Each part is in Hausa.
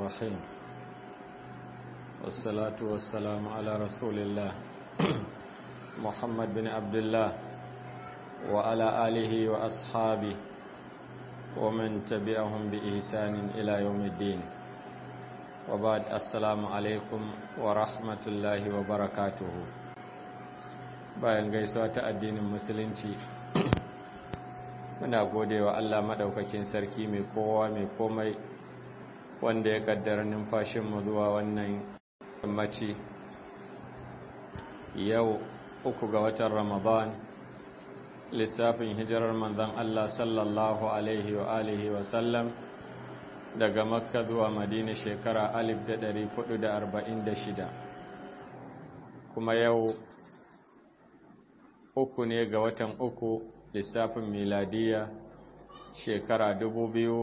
الرحيم والصلاة والسلام على رسول الله محمد بن عبد الله وعلى آله وأصحابه ومن تبعهم بإحسان إلى يوم الدين وبعد السلام عليكم ورحمة الله وبركاته bayan gaisuwa ta addinin musulunci muna gode wa Allah maɗaukakin sarki mai kowa mai komai wanda ya kaddara numfashinmu zuwa wannan yammaci yau uku ga watan ramadan lissafin hijirar manzan Allah sallallahu alaihi wa alihi wa sallam daga makka zuwa madina shekara 1446 kuma yau uku ne ga watan uku lissafin miladiya shekara dubu biyu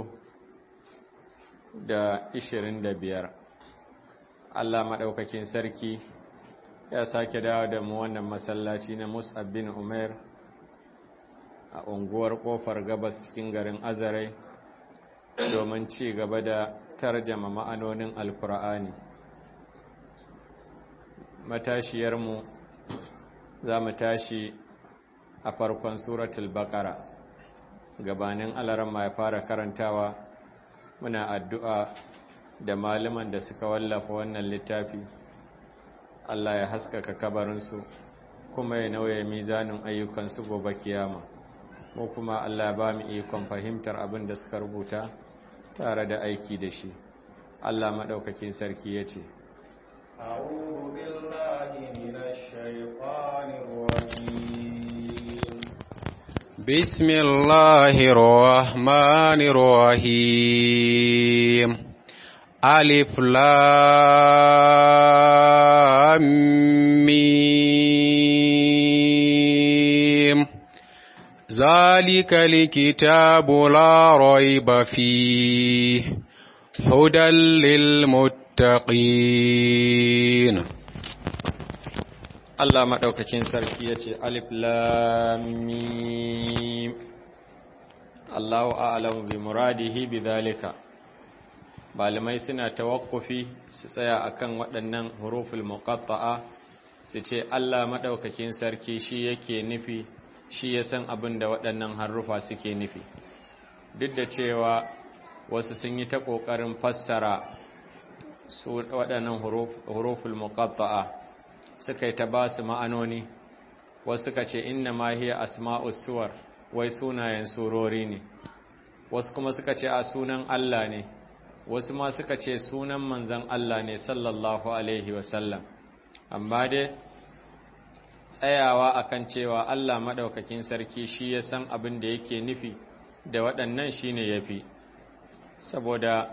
da ishirin da biyar Allah maɗaukakin sarki ya sake dawo da mu wannan masallaci na Mus'ab bin Umair a unguwar ƙofar gabas cikin garin Azarai domin ci gaba da tarjama ma'anonin Alkur'ani matashiyarmu za mu tashi a farkon suratul baqara gabanin alarama ya fara karantawa muna addu'a da malaman da suka wallafa wannan littafi Allah ya haskaka kabarinsu kuma ya nauye mizanin ayyukansu gobe kiyama mu kuma Allah ba mu ikon fahimtar abin da suka rubuta tare da aiki da shi Allah maɗaukakin sarki ya ce أعوذ بالله من الشيطان الرجيم بسم الله الرحمن الرحيم ألف لام ميم ذلك الكتاب لا ريب فيه هدى للمتقين Allah maɗaukakin sarki ya ce alif lamim Allahu a'lamu bi muradihi bi zalika malamai suna tawakkufi su tsaya akan waɗannan huruful muqatta'a su ce Allah maɗaukakin sarki shi yake nufi shi ya san abin da waɗannan harufa suke nufi duk da cewa wasu sun yi ta ƙoƙarin fassara su waɗannan huruful muqatta'a suka yi ta ba su ma'anoni wasu suka ce inna ma hiya asma'us suwar wai sunayen surori ne wasu kuma suka ce a sunan Allah ne wasu ma suka ce sunan manzon Allah ne sallallahu alaihi wasallam amma dai tsayawa akan cewa Allah madaukakin sarki shi ya san abin da yake nufi da waɗannan shine yafi saboda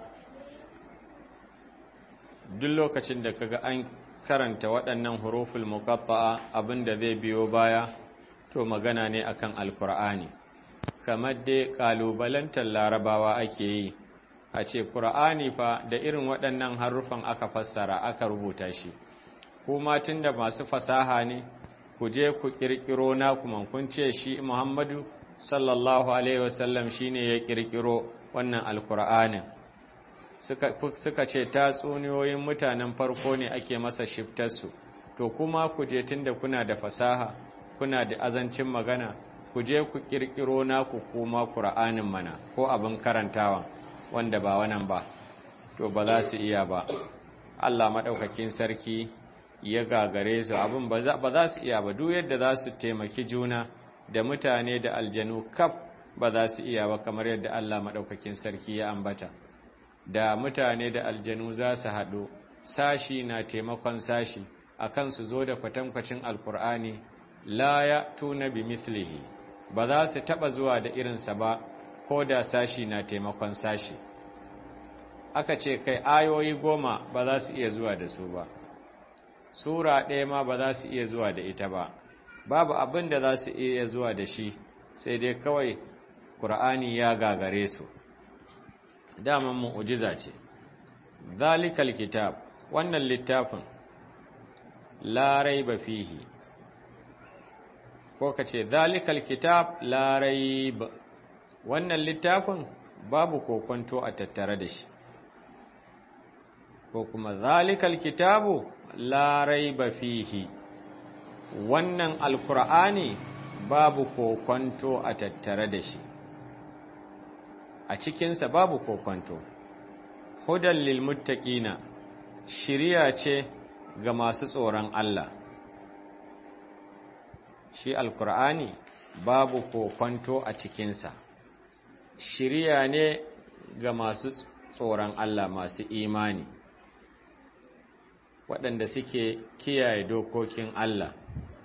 duk lokacin da kaga an karanta waɗannan huruful muqatta'a abinda zai biyo baya to magana ne akan alkur'ani kamar dai kalubalantar larabawa ake yi a ce qur'ani fa da irin waɗannan harufan aka fassara aka rubuta shi kuma tunda masu fasaha ne ku je ku kirkiro na kuma kun ce shi Muhammadu sallallahu alaihi wasallam shine ya kirkiro wannan alkur'anin suka ce tatsuniyoyin mutanen farko ne ake masa shiftarsu to kuma ku je tunda kuna da fasaha kuna da azancin magana ku je ku kirkiro naku kuma qur'anin mana ko abin karantawa wanda ba wannan ba to ba za su iya ba Allah madaukakin sarki ya gagare su abin ba za su iya ba duk yadda za su taimaki juna da mutane da aljanu kaf ba za su iya ba kamar yadda Allah madaukakin sarki ya ambata da mutane da aljanu za su haɗu sashi na taimakon sashi akan su zo da kwatankwacin alkur'ani la ya tuna bi mithlihi ba za su taɓa zuwa da irinsa ba ko da sashi na taimakon sashi aka ce kai ayoyi goma ba za su iya zuwa da su ba sura ɗaya ma ba za su iya zuwa da ita ba babu abin da za su iya zuwa da shi sai dai kawai ƙur'ani ya gagare su daman mu'ujiza ce zalikal kitab wannan littafin la raiba fihi ko kace zalikal kitab la raib wannan littafin babu kokonto a tattare da shi ko kuma zalikal kitabu la raiba fihi wannan alkur'ani babu kokonto a tattare da shi a cikinsa babu kokonto hudan lil muttaqina shiriya ce ga masu tsoron Allah shi alkur'ani babu kokonto a cikinsa shiriya ne ga masu tsoron Allah masu imani waɗanda suke kiyaye dokokin Allah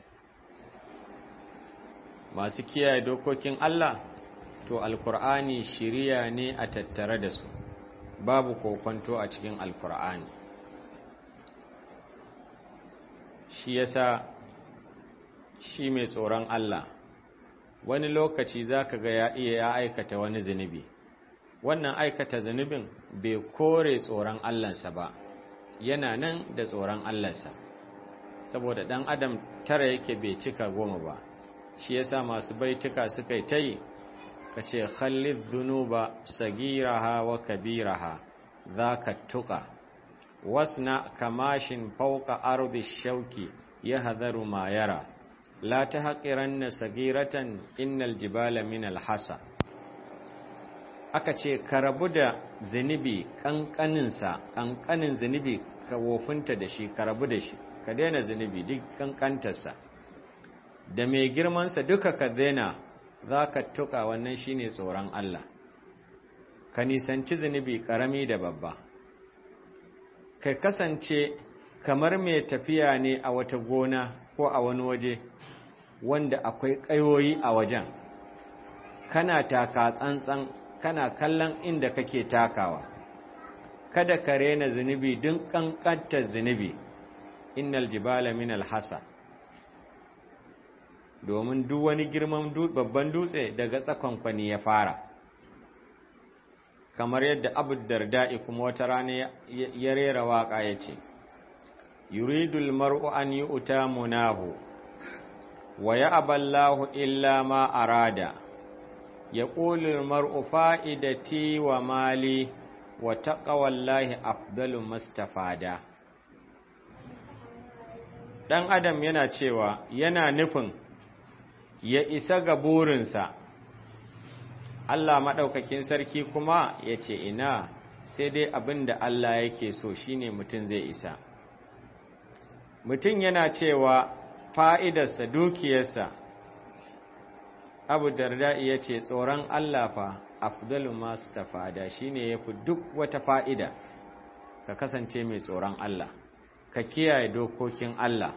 masu kiyaye dokokin Allah to alkur'ani shiriya ne a tattare da su babu kokonto a cikin alkur'ani shi yasa shi mai tsoron Allah wani lokaci zaka ga ya iya ya aikata wani zunubi wannan aikata zunubin bai kore tsoron Allahnsa ba yana nan da tsoron Allahnsa saboda dan adam tara yake bai cika goma ba shi yasa masu baituka suka yi tayi kace khallid dhunuba sagiraha wa kabiraha zaka tuqa wasna kamashin fawqa ardi shauki yahdharu ma yara la tahqiranna sagiratan innal jibala min alhasa aka ce ka rabu da zunubi kankaninsa kankanin zunubi ka wofinta da shi ka rabu da shi ka daina zunubi duk kankantarsa da mai girmansa duka ka daina za ka tuka wannan shine tsoron Allah ka nisanci zunubi karami da babba ka kasance kamar mai tafiya ne a wata gona ko a wani waje wanda akwai ƙayoyi a wajen kana taka tsantsan kana kallon inda kake takawa kada ka rena zunubi din kankantar zunubi innal jibala min alhasa domin duk wani girman babban dutse daga tsakonkwani ya fara kamar yadda abu darda'i kuma wata rana ya rera waka ya ce yuridul mar'u an yi uta munahu wa ya aballahu illa ma arada ya ƙulul mar'u fa'idati wa mali wa taƙawallahi afdalu mastafada ɗan adam yana cewa yana nufin ya isa ga burinsa Allah maɗaukakin sarki kuma ya ce ina sai dai abin da Allah yake so shine mutum zai isa mutum yana cewa fa'idarsa dukiyarsa abu darda ya ce tsoron Allah fa afdalu masu tafada shine ya fi duk wata fa'ida ka kasance mai tsoron Allah ka kiyaye dokokin Allah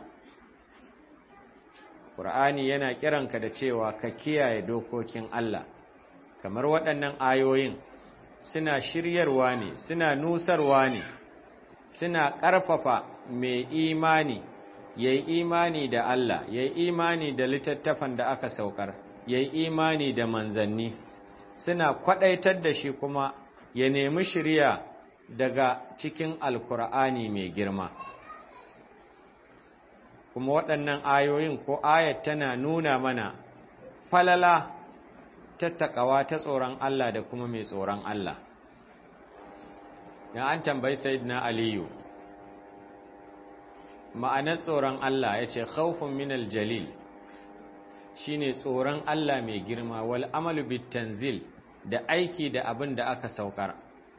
Ƙur'ani yana kiranka da cewa ka kiyaye dokokin Allah kamar waɗannan ayoyin suna shiryarwa ne suna nusarwa ne suna ƙarfafa mai imani ya yi imani da Allah ya yi imani da littattafan da aka saukar ya yi imani da manzanni suna kwaɗaitar da shi kuma ya nemi shirya daga cikin alkur'ani mai girma kuma waɗannan ayoyin ko ayat tana nuna mana falala ta taƙawa ta tsoron Allah da kuma mai tsoron Allah ya an tambayi sayyidina aliyu ma'anar tsoron Allah ya ce khawfun minal jalil shine tsoron Allah mai girma wal amalu bit tanzil da aiki da abin da aka saukar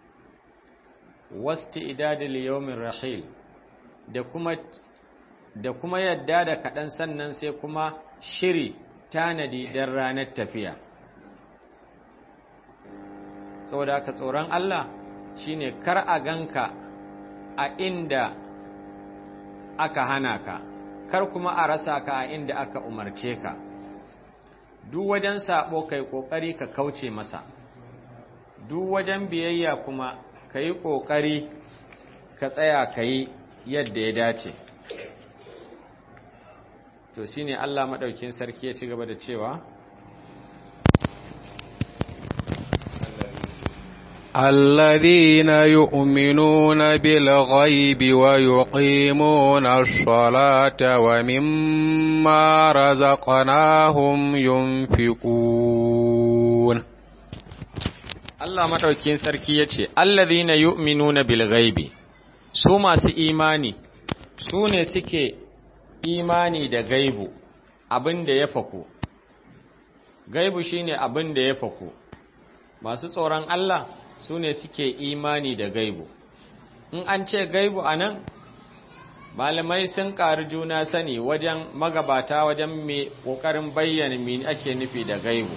wasti idadil yawmin rahil da kuma da kuma yadda da kaɗan sannan sai kuma shiri tanadi don ranar tafiya saboda haka tsoron Allah shine kar a ganka a inda aka hana ka kar kuma a rasa ka a inda aka umarce ka duk wajen sabo kai kokari ka kauce masa duk wajen biyayya kuma ka yi kokari ka tsaya ka yi yadda ya dace to shine Allah madaukin sarki ya ci gaba da cewa الذين يؤمنون بالغيب ويقيمون الصلاة ومما رزقناهم ينفقون Allah madaukin sarki yace allazina yu'minuna bil ghaibi su masu imani su ne suke imani da gaibu abin da ya faku gaibu shine abin da ya faku masu tsoron Allah su ne suke imani da gaibu in an ce gaibu a nan malamai sun ƙari juna sani wajen magabata wajen mai ƙoƙarin bayyana me ake nufi da gaibu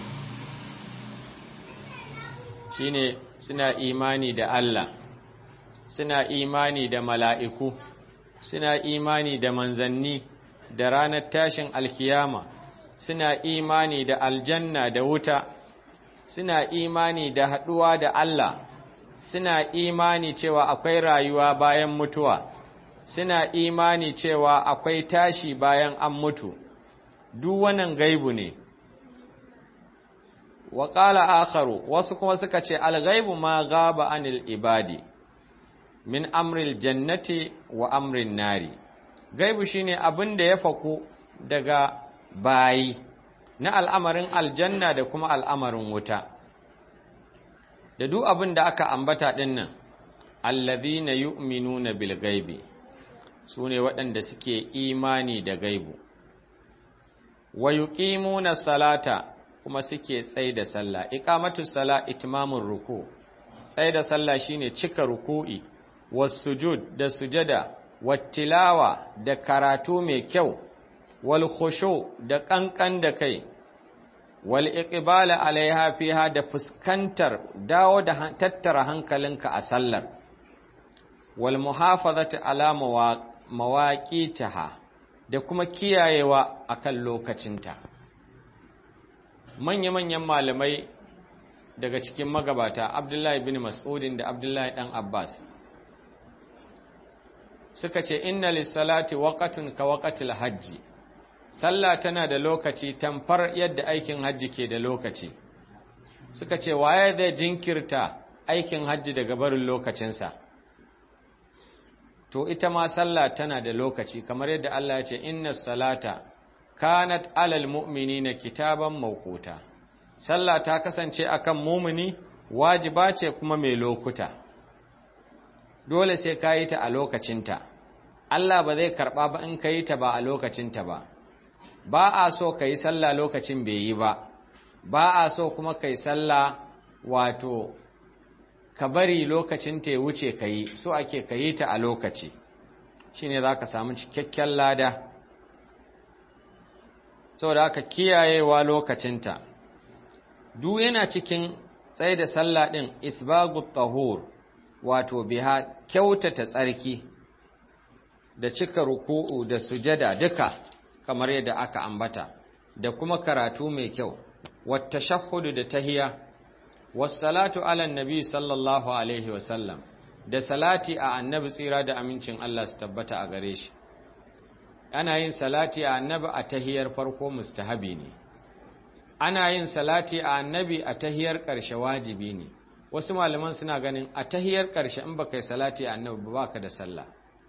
shine suna imani da Allah suna imani da mala'iku suna imani da manzanni da ranar tashin alkiyama suna imani da aljanna da wuta suna imani da haɗuwa da Allah suna imani cewa akwai rayuwa bayan mutuwa suna imani cewa akwai tashi bayan an mutu duk wannan gaibu ne wa qala akharu wasu kuma suka ce al-ghaibu ma ghaba anil ibadi min amril jannati wa amrin nari gaibu shine abin da ya faku daga bayi na al'amarin aljanna da kuma al'amarin wuta da duk abin da aka ambata dinnan allazina yu'minuna bil gaibi sune waɗanda suke imani da gaibu wa yuqimuna salata kuma suke tsaye da sallah iqamatus sala itmamur ruku tsaye da sallah shine cika ruku'i wasujud da sujada wattilawa da karatu mai kyau wal khushu da kankan da kai wal iqbala alaiha fiha da fuskantar dawo da tattara hankalinka a sallar wal muhafazati ala mawaqitaha da kuma kiyayewa akan lokacinta manya-manyan malamai daga cikin magabata Abdullahi bin Mas'udin da Abdullahi dan Abbas suka ce inna lissalati waqatun ka waqatil hajji sallah tana da lokaci tamfar yadda aikin hajji ke da lokaci suka ce waye zai jinkirta aikin hajji daga barin lokacinsa to ita ma sallah tana da lokaci kamar yadda Allah ya ce inna salata kanat alal mu'minina kitaban mawquta sallah ta kasance akan mumini wajiba ce kuma mai lokuta dole sai ka yi ta a lokacinta Allah ba zai karɓa ba in ka yi ta ba a lokacinta ba ba a so ka yi sallah lokacin bai yi ba ba a so kuma ka yi sallah wato ka bari lokacin ta ya wuce ka yi so ake ka yi ta a lokaci shi ne za ka samu cikakken lada saboda haka kiyayewa lokacinta duk yana cikin tsaye da sallah ɗin isbagut tahur wato biha kyautata tsarki da cika ruku'u da sujada duka kamar yadda aka ambata da kuma karatu mai kyau wata shahudu da tahiya wassalatu ala nabi sallallahu alaihi wasallam da salati a annabi tsira da amincin Allah su tabbata a gare shi ana yin salati a annabi a tahiyar farko mustahabi ne ana yin salati a annabi a tahiyar ƙarshe wajibi ne wasu malaman suna ganin a tahiyar ƙarshe in baka yi salati a annabi ba ka da sallah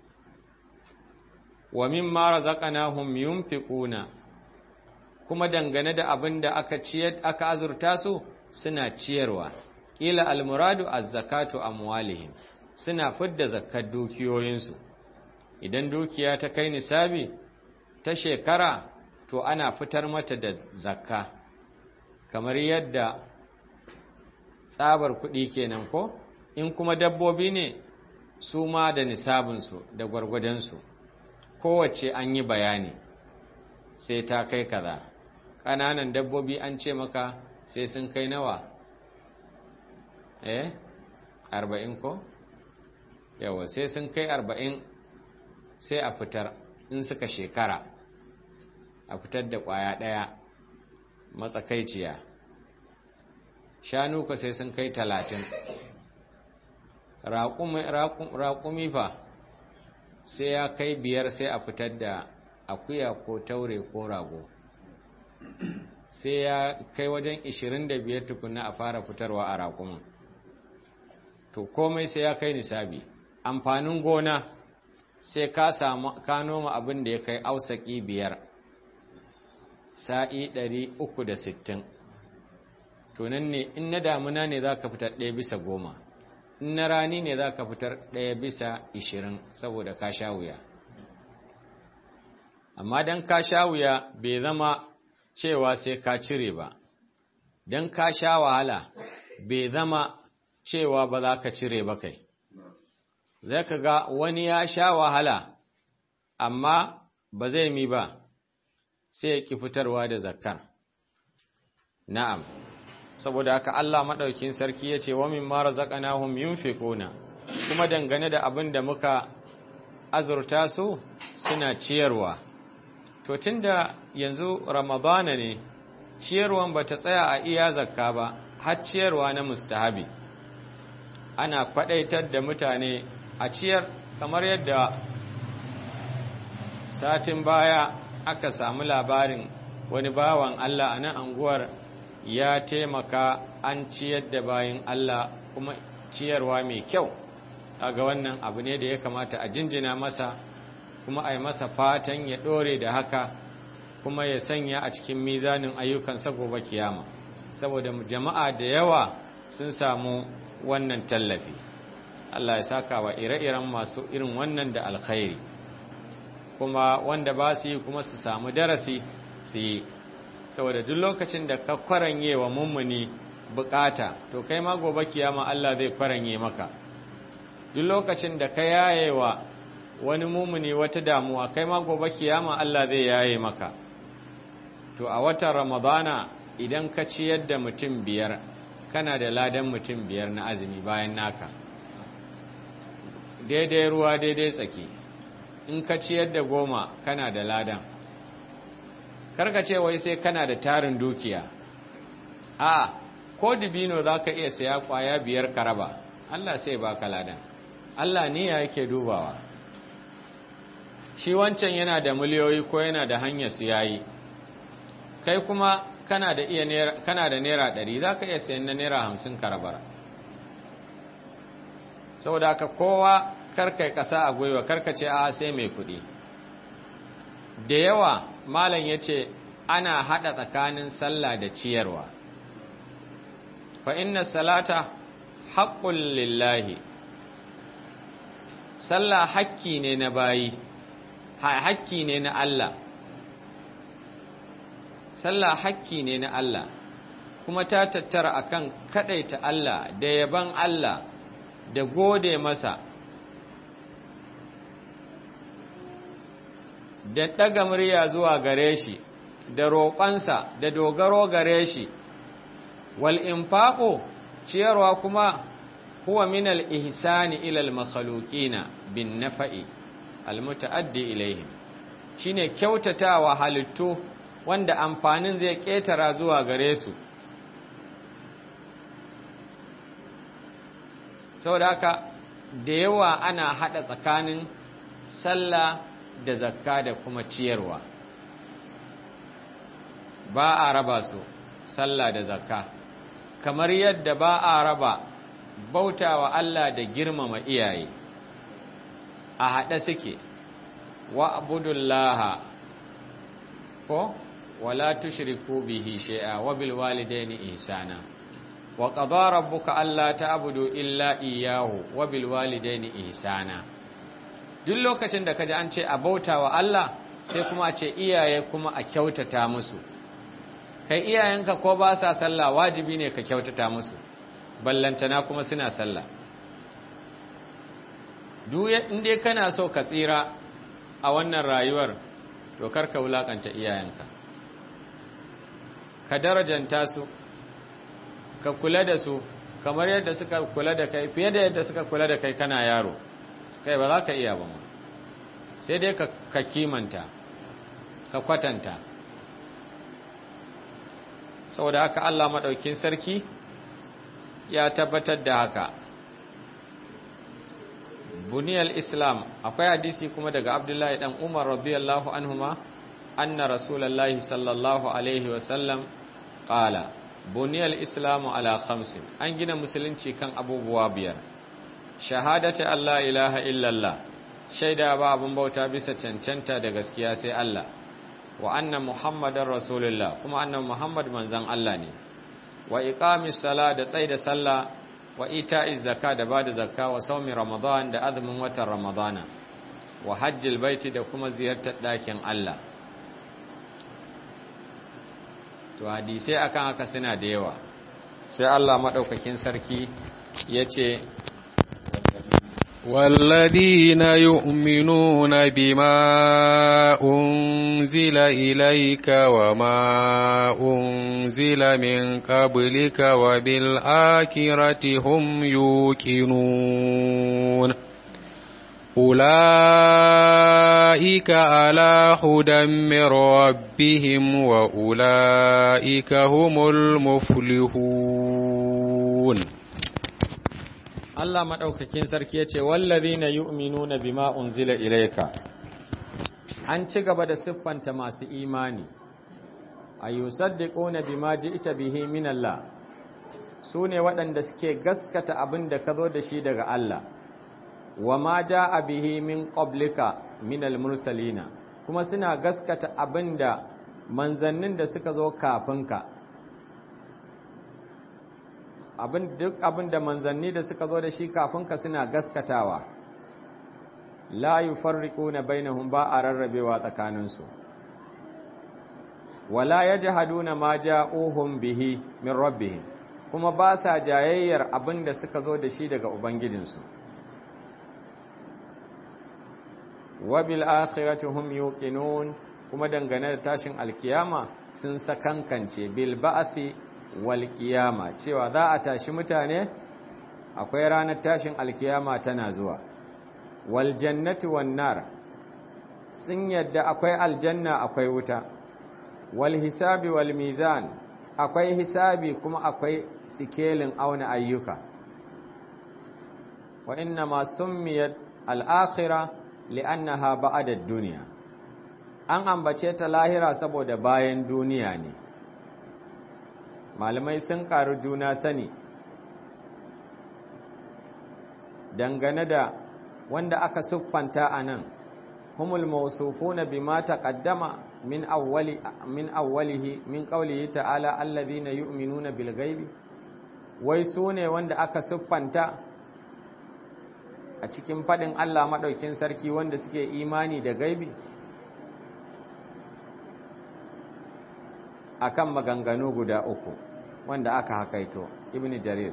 wa mimma razaqnahum yunfiquna kuma dangane da abin da aka ciyar aka azurta su suna ciyarwa ila almuradu az-zakatu amwalihim suna fidda zakkar dukiyoyinsu idan dukiya ta kai nisabi ta shekara to ana fitar mata da zakka kamar yadda tsabar kuɗi kenan ko in kuma dabbobi ne su ma da nisabinsu da gwargwadonsu kowace an yi bayani sai ta kai kaza ƙananan dabbobi an ce maka sai sun kai nawa eh arba'in ko yawa sai sun kai arba'in sai a fitar in suka shekara a fitar da ƙwaya ɗaya matsakaiciya shanu ka sai sun kai talatin raƙumi fa sai ya kai biyar sai a fitar da akuya ko taure ko rago sai ya kai wajen 25 tukuna a fara fitarwa a raƙumin to komai sai ya kai nisabi amfanin gona sai ka samu ka noma abin da ya kai ausaki biyar sa'i 360 to nan ne in na damuna ne za ka fitar ɗaya bisa goma na rani ne za ka fitar ɗaya bisa ishirin saboda ka sha wuya amma don ka sha wuya bai zama cewa sai ka cire ba don ka sha wahala bai zama cewa ba za ka cire ba kai zai ka ga wani ya sha wahala amma ba zai mi ba sai ya ki fitarwa da zakkar na'am saboda haka Allah maɗaukin sarki ya ce wa min mara zaƙanahum yunfiquna kuma dangane da abin da muka azurta su suna ciyarwa to tunda yanzu ramadana ne ciyarwan ba ta tsaya a iya zakka ba har ciyarwa na mustahabi ana kwadaitar da mutane a ciyar kamar yadda satin baya aka samu labarin wani bawan Allah a nan anguwar ya taimaka an ciyar da bayan Allah kuma ciyarwa mai kyau ga wannan abu ne da ya kamata a jinjina masa kuma a yi masa fatan ya ɗore da haka kuma ya sanya a cikin mizanin ayyukansa gobe kiyama saboda jama'a da yawa sun samu wannan tallafi Allah ya saka wa ire-iren masu irin wannan da alkhairi kuma wanda ba su yi kuma su samu darasi su yi saboda duk lokacin da ka kwaranye wa mummuni bukata to kai ma gobe kiyama Allah zai kwaranye maka duk lokacin da ka yaye wa wani mummuni wata damuwa kai ma gobe kiyama Allah zai yaye maka to a watan ramadana idan ka ciyar da mutum biyar kana da ladan mutum biyar na azumi bayan naka daidai ruwa daidai tsaki in ka ciyar da goma kana da ladan karka ce wai sai kana da tarin dukiya a ko dibino za ka iya saya kwaya biyar ka raba Allah sai baka ladan Allah niyya yake dubawa shi wancan yana da miliyoyi ko yana da hanyar su yayi kai kuma kana da iya naira kana da naira 100 za ka iya sayan na naira 50 ka rabar saboda haka kowa karkai kasa a gwiwa karkace a sai mai kuɗi da yawa malam ya ce ana haɗa tsakanin sallah da ciyarwa fa inna salata haƙƙun lillahi sallah hakki ne na bayi hakki ne na Allah sallah hakki ne na Allah kuma ta tattara akan kadaita Allah da yaban Allah da gode masa da ɗaga murya zuwa gare shi da roƙonsa da dogaro gare shi wal infaqu ciyarwa kuma huwa min al ihsani ila al makhluqina bin nafa'i al mutaaddi ilaihim shine kyautatawa halittu wanda amfanin zai ketara zuwa gare su saboda haka da yawa ana hada tsakanin sallah da zakka da kuma ciyarwa ba a raba su sallah da zakka kamar yadda ba a raba bautawa Allah da girmama iyaye a haɗe suke wa abudullaha ko wala tushriku bihi shay'a wa bil walidaini ihsana wa qadara rabbuka alla ta'budu illa iyyahu wa bil walidaini ihsana duk lokacin da kaji an ce a bautawa Allah sai kuma a ce iyaye kuma a kyautata musu kai iyayenka ko ba sa sallah wajibi ne ka kyautata musu ballantana kuma suna sallah duk inda kana so ka tsira a wannan rayuwar to karka wulakanta iyayenka ka darajanta su ka kula da su kamar yadda suka kula da kai fiye da yadda suka kula da kai kana yaro kai ba za ka iya ba sai dai ka kimanta ka kwatanta saboda haka Allah maɗaukin sarki ya tabbatar da haka buniyar islam akwai hadisi kuma daga abdullahi dan umar radiyallahu anhuma anna rasulallahi sallallahu alaihi wasallam qala buniyar islamu ala khamsin an gina musulunci kan abubuwa biyar shahadata Allah ilaha illallah shaida ba abun bauta bisa cancanta da gaskiya sai Allah wa anna muhammadar rasulullah kuma annan muhammad manzan Allah ne wa iqamis sala da tsaida sallah wa ita'iz zakka da bada zakka wa saumi ramadan da azumin watan ramadana wa hajjil baiti da kuma ziyartar ɗakin Allah to hadisai akan haka suna da yawa sai Allah madaukakin sarki yace والذين يؤمنون بما أنزل إليك وما أنزل من قبلك وبالآخرة هم يوقنون أولئك على هدى من ربهم وأولئك هم المفلحون Allah maɗaukakin sarki ya ce, Wallazi na yu'minuna bima unzila ilaika, an ci gaba da siffanta masu imani, a yi saddiƙona bima ji ita bihi min Allah, su ne waɗanda suke gaskata abin da ka zo da shi daga Allah, wa ma ja a bihi min ƙoblika min al-mursalina, kuma suna gaskata abin da manzannin da suka zo kafinka. abin duk abin da manzanni da suka zo da shi kafin ka suna gaskatawa la yufarriquna bainahum ba a rarrabewa tsakaninsu wala yajhaduna ma ja'uhum bihi min rabbihim kuma ba sa jayayyar abin da suka zo da shi daga ubangijinsu wa bil akhirati hum yuqinun kuma dangane da tashin alkiyama sun sakankance bil ba'thi walƙiyama cewa za a tashi mutane akwai ranar tashin alkiyama tana zuwa waljannati wannar sun yadda akwai aljanna akwai wuta wal hisabi wal mizan akwai hisabi kuma akwai sikelin auna ayyuka wa inna ma summiyat al-akhirah li'annaha ba'da ad-dunya an ambace ta lahira saboda bayan duniya ne malamai sun ƙaru juna sani dangane da wanda aka siffanta a nan humul mawsufuna bima taqaddama min awwali min awwalihi min qawlihi ta'ala alladhina yu'minuna bil ghaibi wai sune wanda aka siffanta a cikin fadin Allah madaukin sarki wanda suke imani da gaibi akan maganganu guda uku wanda aka hakaito ibn jarir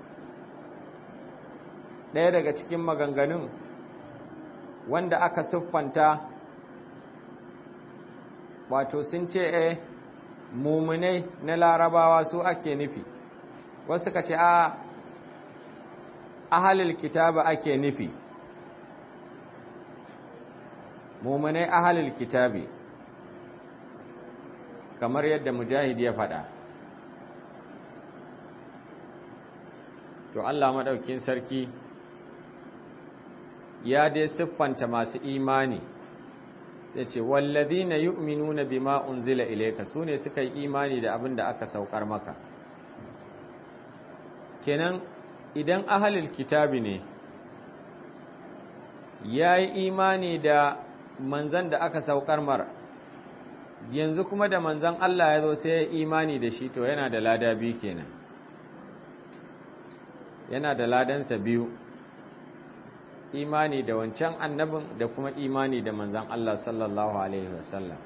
ɗaya daga cikin maganganun wanda aka siffanta wato sun ce e mumunai na larabawa su ake nufi wasu ka ce a ahalil kitaba ake nufi mumunai ahalil kitabi kamar yadda mujahid ya faɗa to Allah maɗaukin sarki ya dai siffanta masu imani sai ce wallazina yu'minuna bima unzila ilayka sune suka yi imani da abin da aka saukar maka kenan idan ahalul kitabi ne yayi imani da manzan da aka saukar mar yanzu kuma da manzan Allah ya zo sai ya imani da shi to yana da lada biyu kenan yana da ladansa biyu imani da wancan annabin da kuma imani da manzan Allah sallallahu Alaihi wasallam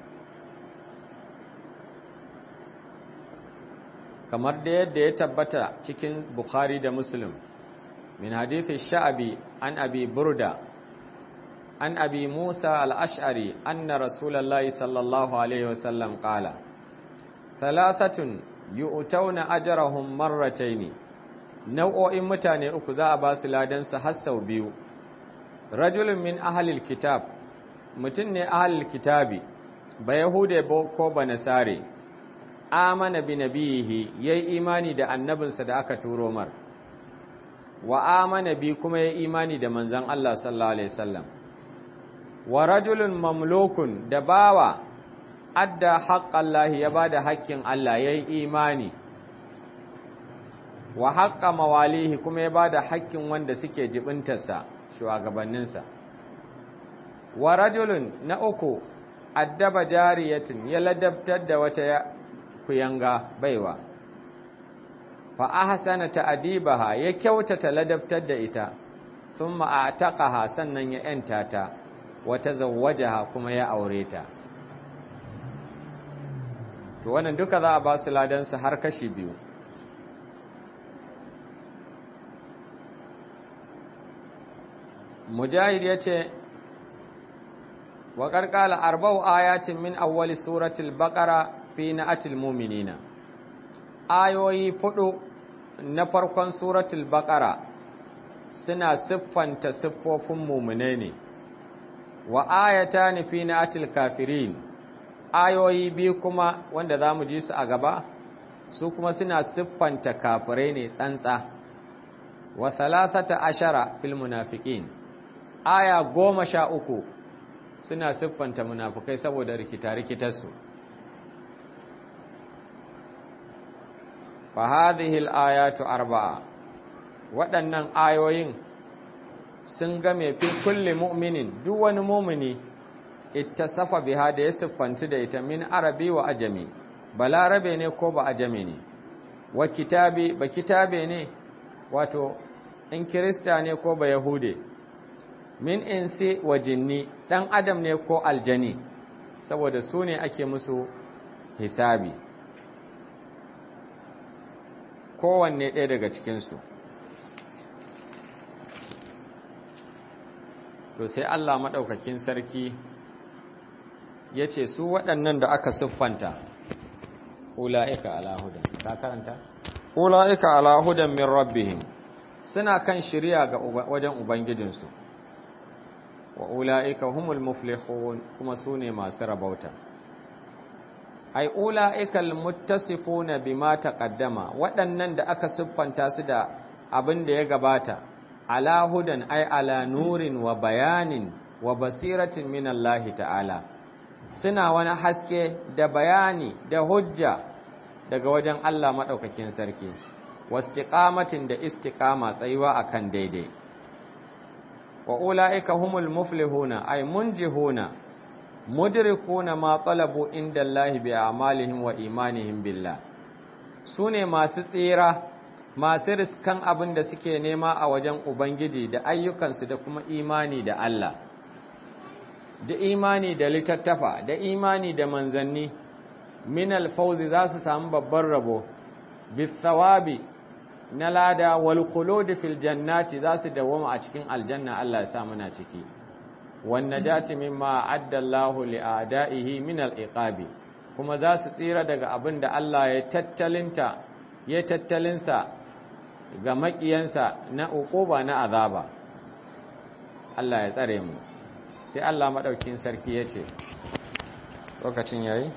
kamar da yadda ya tabbata cikin Bukhari da Muslim min hadithi sha'abi an abi burda an abi Musa al-ash'ari anna rasulallahi sallallahu Alaihi wasallam qala thalathatun yu'tawna ajrahum marrataini nau'o'in mutane uku za a ba su ladansu har sau biyu rajulun min ahalil kitab mutum ne ahalil kitabi ba yahude ko ba nasare amana bi nabiyihi yayi imani da annabinsa da aka turo mar wa amana bi kuma yayi imani da manzon Allah sallallahu alaihi wasallam wa rajulun mamlukun da bawa adda haqqallahi ya bada haƙƙin Allah yayi imani wa haƙƙa mawalihi kuma ya bada haƙƙin wanda suke jibintarsa shugabanninsa wa rajulun na uku addaba jariyatin ya ladabtar da wata kuyanga baiwa fa ahsana ta'dibaha ya kyautata ladabtar da ita thumma a'taqaha sannan ya yanta ta wa tazawwajaha kuma ya aure ta to wannan duka za a ba su ladan su har kashi biyu mujahid yace wa qarqala arba'u ayatin min awwali suratul baqara fi na'atil mu'minina ayoyi fudu na farkon suratul baqara suna siffanta siffofin mu'mine ne wa ayatan fi na'atil kafirin ayoyi biyu kuma wanda zamu ji su a gaba su kuma suna siffanta kafirai ne tsantsa wa thalathata ashara fil munafiqin aya goma sha uku suna siffanta munafukai saboda rikita-rikitarsu fa hadhihi al-ayatu arba'a waɗannan ayoyin sun game fi kulli mu'minin duk wani mu'mini ittasafa biha da ya siffanci da ita min arabi wa ajami balarabe ne ko ba ajami ne wa kitabi ba kitabe ne wato in kirista ne ko ba yahude min insi wa jinni dan adam ne ko aljani saboda su ne ake musu hisabi kowanne ɗaya daga cikinsu to sai Allah maɗaukakin sarki ya ce su waɗannan da aka siffanta ula'ika alahudan ka karanta ula'ika alahudan min rabbihim suna kan shirya ga wajen ubangijinsu wa ula'ika humul muflihun kuma su ne masu rabauta ai ula'ikal muttasifuna bima taqaddama waɗannan da aka siffanta su da abin da ya gabata ala hudan ai ala nurin wa bayanin wa basiratin min Allah ta'ala suna wani haske da bayani da hujja daga wajen Allah madaukakin sarki wastiqamatin da istiqama tsayuwa akan daidai wa ula'ika humul muflihuna ay munjihuna mudrikuna ma talabu inda Allah bi a'malihim wa imanihim billah sune masu tsira masu riskan abin da suke nema a wajen ubangiji da ayyukansu da kuma imani da Allah da imani da littattafa da imani da manzanni min alfawzi za su samu babban rabo bisawabi na lada wal khulud fil jannati za su dawama a cikin aljanna Allah ya sa muna ciki wan najati mimma adda Allahu li a'da'ihi min al iqabi kuma za su tsira daga abin da Allah ya tattalinta ya tattalinsa ga makiyansa na uquba na azaba Allah ya tsare mu sai Allah madaukin sarki ya ce lokacin yayi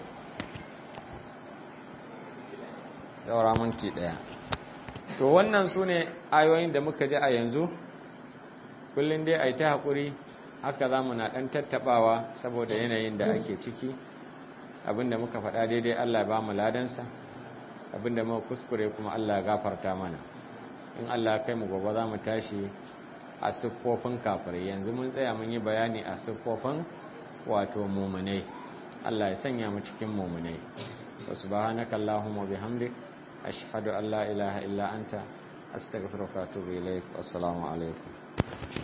daura minti daya to wannan su ne ayoyin da muka ji a yanzu kullum dai a yi ta haƙuri haka za mu na ɗan tattaɓawa saboda yanayin da ake ciki abinda muka faɗa daidai Allah ba mu ladansa abinda muka kuskure kuma Allah gafarta mana in Allah kai mu gobe za mu tashi a siffofin kafirai yanzu mun tsaya mun yi bayani a siffofin wato mumunai Allah ya sanya mu cikin mumunai wa subhanaka allahumma bihamdik ashhadu an la ilaha illa anta astaghfiruka wa atubu ilaik wassalamu alaikum